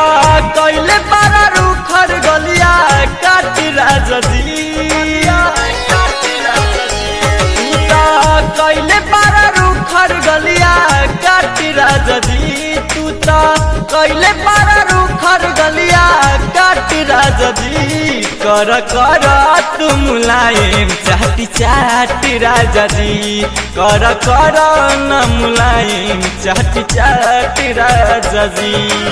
कैले पारा रूखर गलिया काट राजा जी तू त कैले पारा रूखर गलिया काट राजा जी तू त कैले पारा रूखर गलिया काट राजा जी कर कर तू मुलायम चाटी चाटी राजा जी कर कर न मुलायम चाटी चाटी राजा जी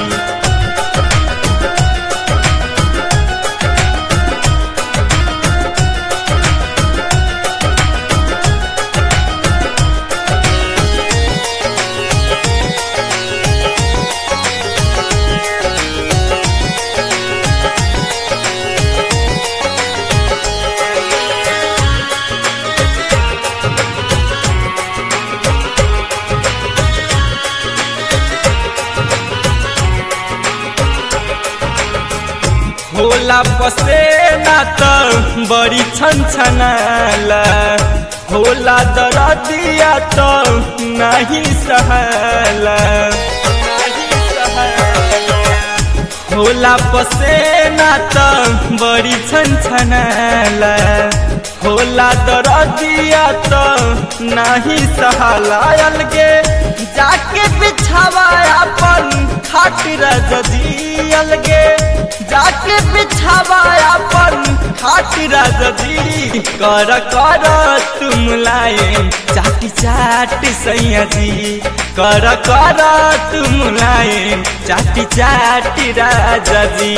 होला पसेना त बड़ी छन छनाला होला दरदिया त नहीं सहला होला पसेना त बड़ी छन छनाला होला दरदिया त नहीं सहला अलगे जाके बिछावा अपन खाट रजदी अलगे जाके बिछावा अपन खाट रजदी कर कर तुम लाए चाटी चाट सैया जी कर कर तुम लाए चाटी चाटी राजा जी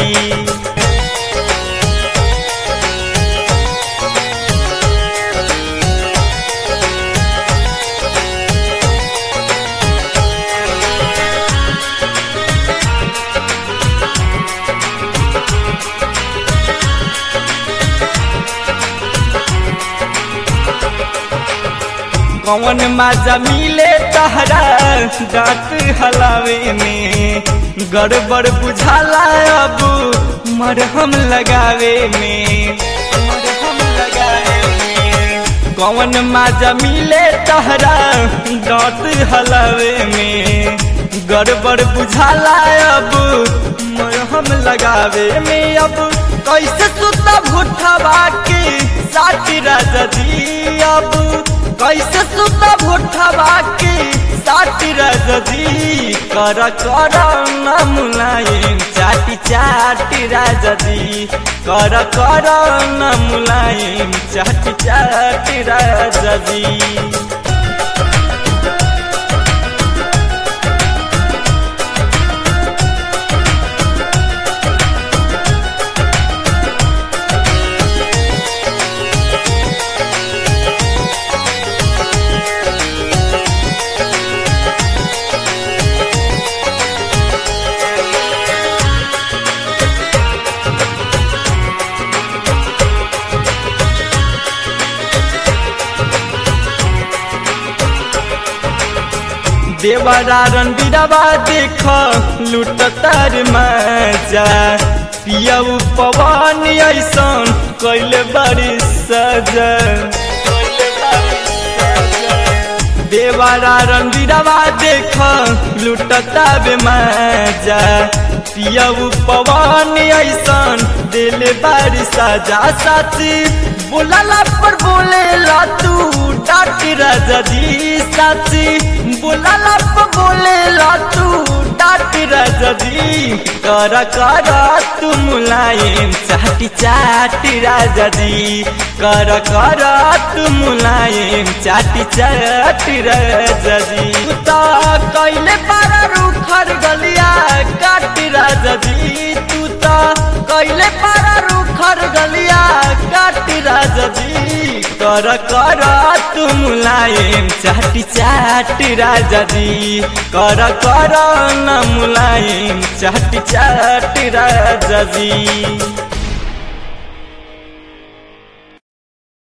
कौन माजा मिले तहरा दांत हलावे में गड़बड़ बुझाला अब मरहम लगावे में मरहम लगावे में कौन माजा मिले तहरा दांत हलावे में गड़बड़ बुझाला अब मरहम लगावे में अब कैसे सुता भुठवा के साथी राजा जी अब कैसे सुता भुठवा के साथी राजा जी कर कर न मुलायम चाटी चाटी राजा जी कर कर न मुलायम चाटी चाटी राजा जी देवरा रणबीरवा देख लूट तार मजा पियऊ पवन ऐसन कैले बड़ी सजा देवरा रणबीरवा देख लूट ताबे मजा पियऊ पवन ऐसन दिल बड़ी सजा साथी बोलाला पर बोलेला तू डाट राजा जी साथी बोलाला पर बोलेला तू डाट राजा जी कर कर तू मुलायम चाटी चाटी राजा जी कर कर तू मुलायम चाटी चाटी राजा जी तू तो कैले पारा रूखर गलिया काट राजा जी तू तो कैले पारा रूखर गलिया काट राजा जी कर कर तू मुलायम चाटी चाटी राजा जी कर कर न मुलायम चाटी चाटी राजा जी